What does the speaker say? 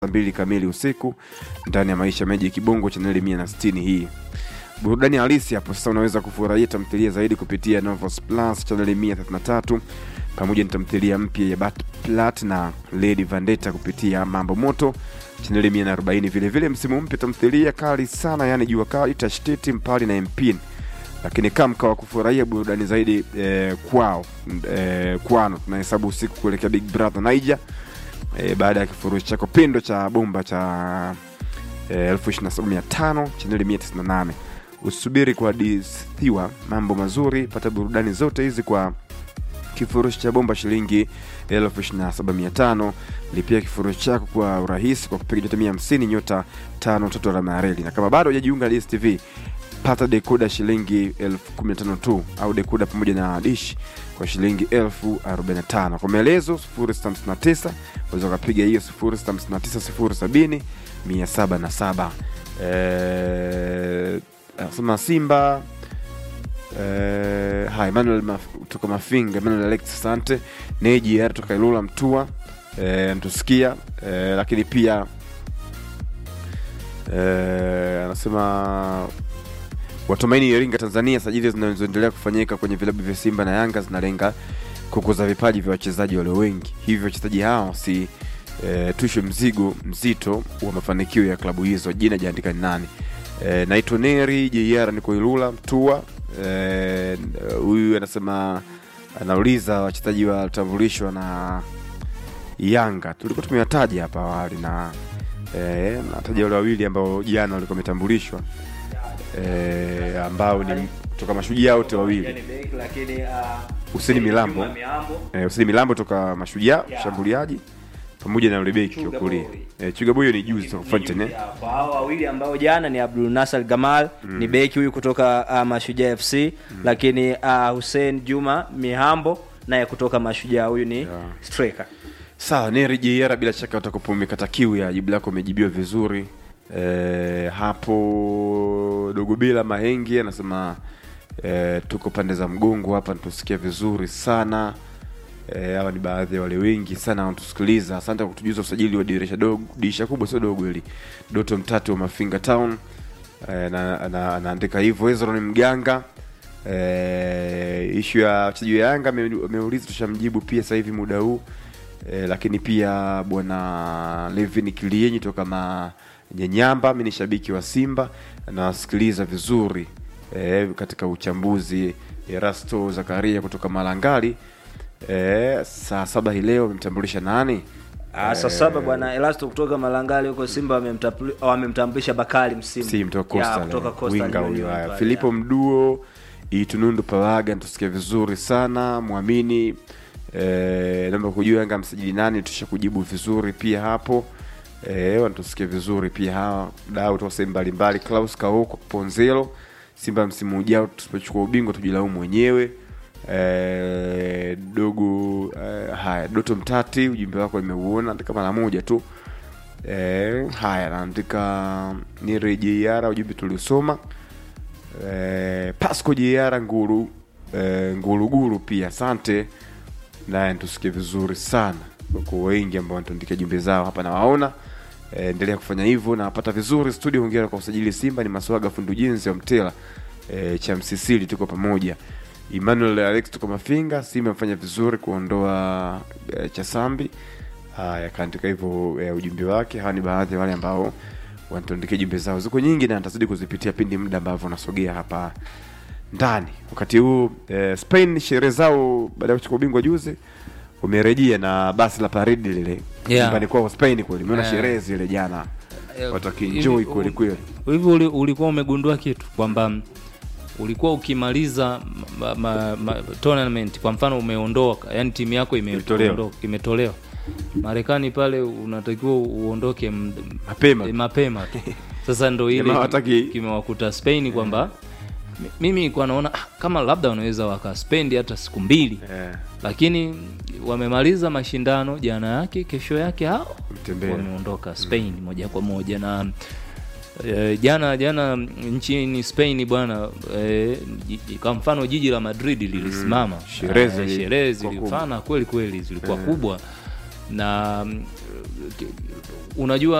saa mbili kamili usiku ndani ya Maisha Meji Kibongo chaneli mia na sitini hii burudani halisi hapo sasa. Unaweza kufurahia tamthilia zaidi kupitia Novos Plus chaneli mia thelathini na tatu pamoja na tamthilia mpya ya Bat Plat na Lady Vendetta kupitia Mambo Moto chaneli mia na arobaini vilevile msimu mpya tamthilia kali sana, yani Jua Kali, Tashtiti, Mpali na Mpin lakini kama mkawa kufurahia burudani zaidi eh, kwao eh, kwano tunahesabu usiku kuelekea Big Brother Niger eh, baada ya kifurushi chako pindo cha bomba cha elfu ishirini na saba mia tano chaneli mia tisini na nane usubiri kuhadithiwa mambo mazuri pata burudani zote hizi kwa kifurushi cha bomba shilingi elfu ishirini na saba mia tano lipia kifurushi chako kwa urahisi kwa kupiga nyota mia hamsini nyota tano tatu alama ya reli na kama bado hujajiunga na DStv pata dekoda shilingi elfu kumi na tano tu au dekoda pamoja na dish kwa shilingi elfu arobaini na tano kwa maelezo 0659 unaweza ukapiga hiyo 0659 mia saba na saba anasema simba eh, hai Emmanuel Maf, toka Mafinga Emmanuel Alex asante Neji Yara toka Ilula Mtua eh, natusikia eh, lakini pia eh, anasema watumaini Iringa Tanzania, sajili zinazoendelea kufanyika kwenye vilabu vya Simba na Yanga zinalenga kukuza vipaji vya wachezaji walio wengi, hivyo wachezaji hao si e, tushwe mzigo mzito wa mafanikio ya klabu hizo. Jina jaandika ni nani? E, naitwa Neri JR, niko Ilula Mtua. Huyu e, anasema anauliza wachezaji watambulishwa na Yanga, tulikuwa tumewataja hapa awali na e, nataja wale wawili ambao jana walikuwa wametambulishwa e, ambao ni kutoka mashujaa wote wawili Huseni Milambo eh, Huseni Milambo toka mashujaa mshambuliaji pamoja na yule beki wa kulia eh, Chuga Boyo ni juzi toka Fountain eh. Kwa hao wawili ambao jana ni Abdul Nasser Gamal ni beki huyu kutoka uh, Mashujaa FC lakini uh, Hussein Juma Mihambo naye kutoka Mashujaa huyu ni striker. Sawa, Neri JR, bila shaka utakupa umekata kiu ya jibu lako umejibiwa vizuri. E, hapo dogo bila mahengi anasema e, tuko pande za mgongo hapa natusikia vizuri sana hawa e, ni baadhi ya wale wengi sana wanatusikiliza. Asante kwa kutujuza usajili wa dirisha dogo, dirisha kubwa sio dogo hili. Doto Mtatu wa Mafinga Town e, na, na, anaandika hivyo. Hezron Mganga e, ishu ya wachezaji wa Yanga ameuliza, tushamjibu pia sasa hivi muda huu e, lakini pia bwana Levin Kilienyi toka ma Nyenyamba, mi ni shabiki wa Simba nawasikiliza vizuri e, katika uchambuzi. Erasto Zakaria kutoka Malangali e, saa saba hii leo amemtambulisha nani? Ah, saa saba bwana Elasto kutoka Malangali huko Simba wamemtambulisha Bakari Msimu. Si mtoka Ya, Coastal, kutoka eh, Coastal winga Union huyo. Haya, pale, Filipo ya. Mduo Itunundu Palaga natusikia vizuri sana mwamini e, naomba kujua Yanga msajili nani, tusha kujibu vizuri pia hapo e, wanatusikia vizuri pia hawa dau toka sehemu mbalimbali. Klaus Kaoko Ponzelo, Simba msimu ujao tusipochukua ubingwa tujilaumu wenyewe. E, dogo e, haya Doto Mtati, ujumbe wako nimeuona, andika mara moja tu. E, haya naandika ni rejeiara ujumbe tuliosoma. E, Pasco Jeiara Nguru e, Nguruguru pia asante, naye tusikie vizuri sana kwa wengi ambao wanatuandikia jumbe zao hapa nawaona. E, endelea kufanya hivyo na napata vizuri studio. Hongera kwa usajili Simba. Ni Maswaga fundi ujenzi wa Mtela e, cha Msisili, tuko pamoja. Emmanuel Alex tuko Mafinga. Simba amefanya vizuri kuondoa e, Chasambi. Haya, kaandika hivyo e, ujumbe wake. Hawa ni baadhi ya wale ambao wanatuandikia jumbe zao, ziko nyingi na nitazidi kuzipitia pindi muda ambavyo unasogea hapa ndani. Wakati huu e, Spain sherehe zao baada ya kuchukua ubingwa juzi umerejea na basi la paridi lile Yeah. nyumbani kwao Spain kweli. Umeona Yeah. sherehe zile jana, Eh, watakienjoy hivi- kweli kweli. hivi uli- ulikuwa umegundua kitu kwamba ulikuwa ukimaliza ma, ma, ma, tournament kwa mfano umeondoka yani timu yako ime- Imetolewa. ondoka- imetolewa marekani pale unatakiwa uondoke m- Mapema. eh, mapema tu sasa ndo ile Jamaa hawataki- kimewakuta spain kwamba mi- mimi nilikuwa naona ah, kama labda wanaweza wakaspendi hata siku mbili Eh, lakini wamemaliza mashindano jana yake kesho yake hao Mtembea. wameondoka spain moja kwa moja na e, jana jana nchini spain bwana e, kwa mfano jiji la madrid lilisimama Sherehe Eh, zili- sherehe kwa kubwa. zilifana kweli kweli zilikuwa kubwa na mm, unajua